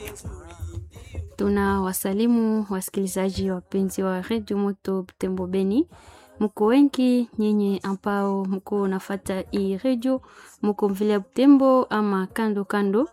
Tuna wasalimu wasikilizaji wapenzi wa redio Moto Butembo Beni, mko wengi nyinyi ambao mko nafata hii redio, mko vile Butembo ama kando kando,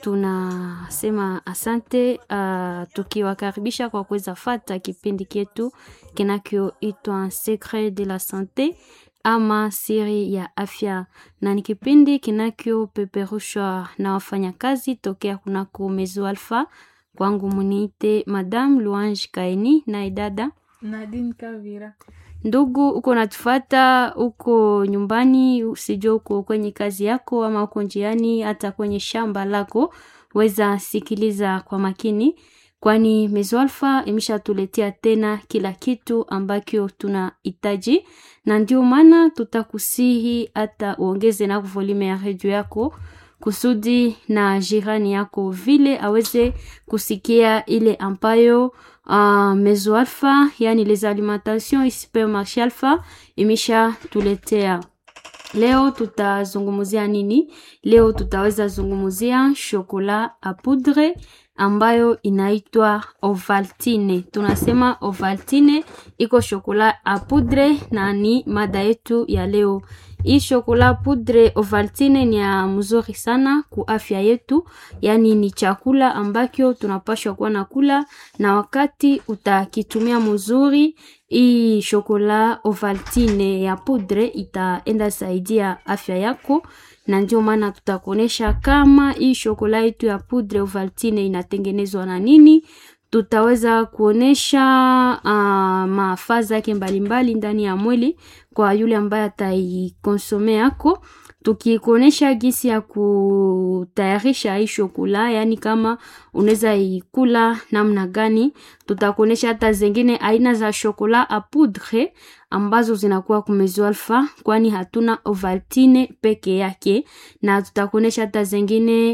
tunasema asante uh, tukiwakaribisha kwa kuweza fata kipindi chetu kinachoitwa Secret de la Sante ama siri ya afya, na ni kipindi kinachopeperushwa na wafanyakazi tokea kunako Mezo Alpha. Kwangu muniite Madame Luange Kaini na idada Nadine Kavira. ndugu, uko natufata uko nyumbani, usijua uko kwenye kazi yako ama uko njiani, hata kwenye shamba lako, weza sikiliza kwa makini, kwani Mezo Alpha imeshatuletea tena kila kitu ambacho tunahitaji, na ndio maana tutakusihi hata uongeze na volume ya redio yako kusudi na jirani yako vile aweze kusikia ile ambayo uh, Mezo Alpha yani les alimentations supermarché Alpha imesha tuletea. Leo tutazungumzia nini? Leo tutaweza zungumzia shokola a poudre ambayo inaitwa Ovaltine. Tunasema Ovaltine iko shokola a poudre na ni mada yetu ya leo. Hii shokola poudre Ovaltine ni ya mzuri sana ku afya yetu, yaani ni chakula ambacho tunapashwa kuwa na kula, na wakati utakitumia mzuri hii shokola Ovaltine ya poudre itaenda saidia afya yako, na ndio maana tutakuonesha kama hii shokola yetu ya poudre Ovaltine inatengenezwa na nini. Tutaweza kuonesha uh, mafaa zake mbalimbali ndani ya mwili kwa yule ambaye ataikonsome yako, tukikuonesha gisi ya kutayarisha hii shokola, yani kama unaweza ikula namna gani. Tutakuonesha hata zingine aina za shokola a poudre ambazo zinakuwa kumezo alfa, kwani hatuna Ovaltine peke yake, na tutakuonesha hata zingine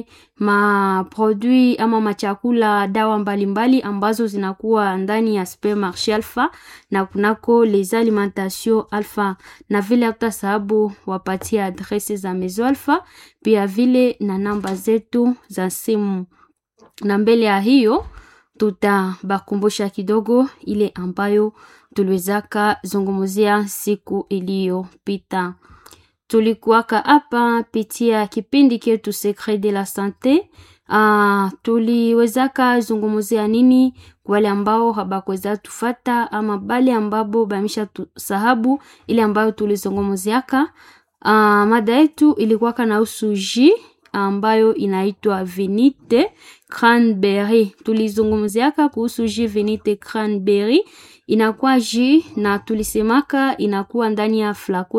maproduit ama machakula dawa mbalimbali mbali ambazo zinakuwa ndani ya supermarché alfa na kunako les alimentations alfa, na vile hata sababu wapatia adrese za mezo alfa, pia vile na namba zetu za simu, na mbele ya hiyo tutabakumbusha kidogo ile ambayo tuliwezaka zungumzia siku iliyopita. Tulikuwaka hapa pitia kipindi ketu Secret de la Sante. Uh, tuliwezaka zungumzia nini kwa wale ambao habakuweza tufata ama bale ambabo bamisha tusahabu ile ambayo tulizungumziaka. Uh, mada yetu ilikuwaka na usuji ambayo inaitwa vinite cranberry. Tulizungumziaka kuhusu ji vinite cranberry, inakuwa ji na tulisemaka inakuwa ndani ya flako